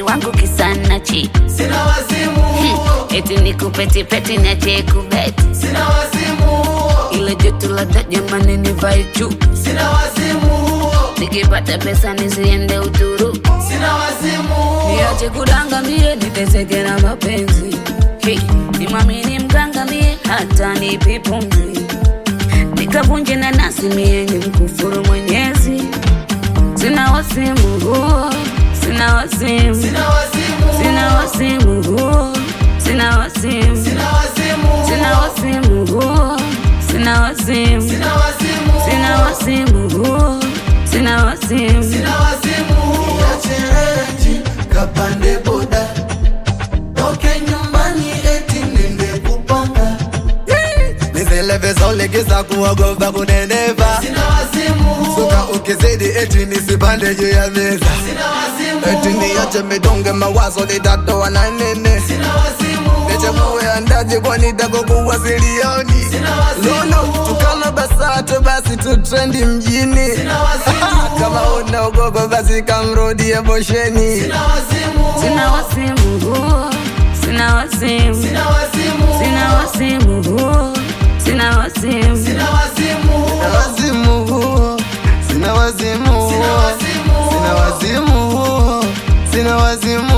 mwili wangu kisana chi sina wazimu huo, eti nikupetipeti nache kubeti sina wazimu huo, ile joto la jamani nivae juu sina wazimu huo, nikipata pesa nisiende Uturu sina wazimu huo, niache kudangamie niteseke na mapenzi hey, nimwamini mganga mie hata nipi pumzi nikavunje na nasi mie ni mkufuru mwenyezi sina wasimu huo sina wasimu sina wazimu huo, sina wasimu huo sina wasimu sina wazimu huo, sina wasimu huo sina wasimu sina wazimu huo, sina wasimu huo sina wasimu sina wazimu huo. Niache kapande boda toke nyumbani eti nende kupanga nizilevizolegeza kuogopa kuneneva sina wazimu huo, suka ukizidi eti nisipande juu ya meza sina wazimu eti huo, niache midonge mawazo litatoa na nene sina wazimu huo, nichakuwe andaje kwani takokuwa silioni sina wazimu lolo tukala basato basi tutrendi mjini sina wazimu kama unaogopa basi kamrudie bosheni sina wazimu huo, sina wasimu huo sina wasimu sina wazimu huo, sina wasimu huo sina wasimu sina wazimu huo, sina wazimu huo sina wazimu huo sina wazimu huo, sina wazimu huo sina wazimu